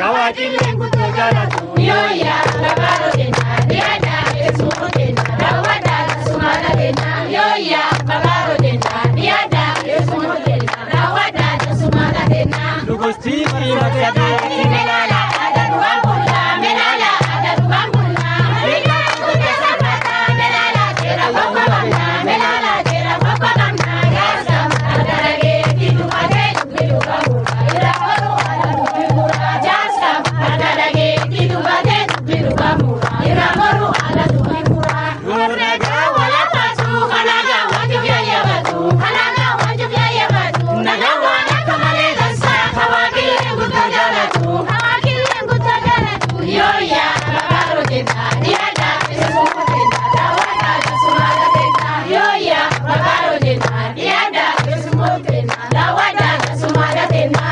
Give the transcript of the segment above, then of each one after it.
Kawaajilleen guddoo jaalatu. Yooya babaaro deena dhiyaata eessumoo deena raawwata sumaala deena yooya babaaro deena dhiyaata eessumoo deena raawwata sumaala deena. Dugustii fi maksadee Melala ada dua bulla melala ada dua bulla melala kuda sabata melala tera papa bana melala tera papa bana ya sama ada lagi hidup ada hidup kamu ira baru ada hidup ya sama ada lagi hidup ada hidup kamu ira baru ada hidup Murnaga wala pasu kanaga wajib ya ya batu kanaga wajib ya ya batu naga wala kamale dansa kawakile guta jalatu kawakile guta jalatu yo ya babaro tena diada esumo tena dawada sumala tena yo ya babaro tena diada esumo tena dawada sumala tena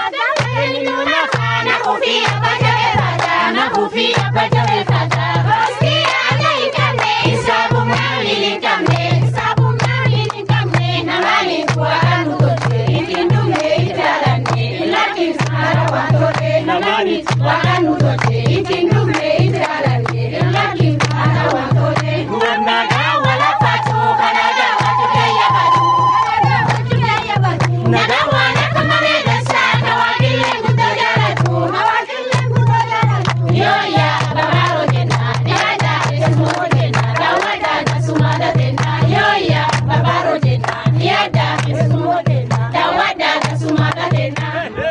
na kufia bajawe fata na kufia bajawe fata Hostia alaikame isabu mali likame isabu mali likame na mali kwa anu tote itindume italane lakini sara watote na mali kwa anu tote itindume italane lakini sara watote Naga wala patu kanaga watu kaya batu kanaga watu kaya batu naga wala kamale dasa kawakile kutojalatu kawakile kutojalatu yoya babaro tena diada esumo tena dawada dasumada tena yoya babaro tena diada esumo tena dawada dasumada tena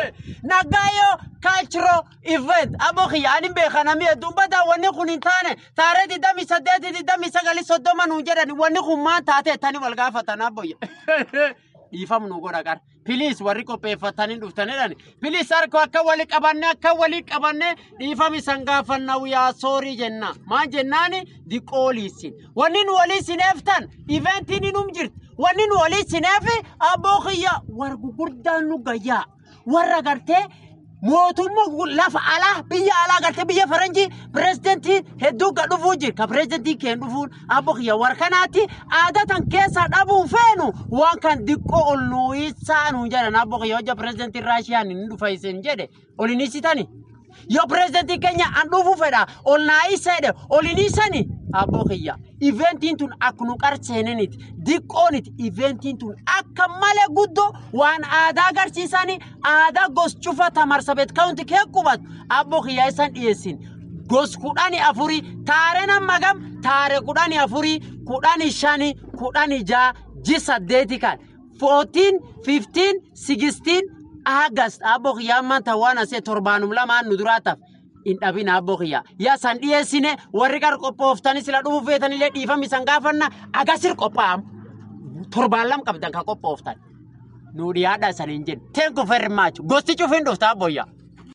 nagayo cultural event aboki ani beekanami dubbata wanni kun hin taane taaree digdami saddeeti digdami sagali soddoma nuun jedhani wanni kun maan taate tani wal gaafatana boyya dhiifam nu godha qar piliis warri qopheeffatanii dhuftanidhani piliis harka akka wali qabanne akka wali qabanne dhiifam isan gaafanna yaa soorii jenna maan jennaani diqooliisin wanni nu walii sineeftan iventiin inum jirti wanni nu walii sineefi abboo kiyya war gurguddaan nu gayyaa warra gartee mootummaa lafa alaa biyya alaa gartee biyya faranjii pirezidentii hedduu ga dhufuu jira ka pirezidentii keen dhufuun abbo kiyya war kanaatti aadaa tan keessaa dhabuun feenu waan kan diqqoo ol nuyisaa nuun jedhan abbo kiyya hojja pirezidentii raashiyaan hin dhufa isin jedhe ol hin isitani yoo pirezidentii keenya an dhufuu fedha ol naa isedhe ol hin isani abbo kiyya iventiin tun akkunu qarseeniniti diqqooniti iventiin tun akka malee guddoo waan aadaa agarsiisanii aadaa gos cufa tamarsabet kaawunti kee qubatu abbo kiyya isan dhiyeessin gos kudhani afurii taaree nama gam taaree kudhani afurii kudhani shani kudhani jaa ji saddeeti kan 14 15 16 August abbo kiyya ammaan tawaan asee torbaanum lamaan nu duraataaf hin dhabin abbo kiyya yaa san dhiyeessine warri qar qophooftani sila dhufu feetanillee dhiifami san gaafanna agasir qophaa'am torbaan lam qabdan ka qophooftan nu dhiyaadha san hin jennu thank you very much gosti cufin dhufta abboyya.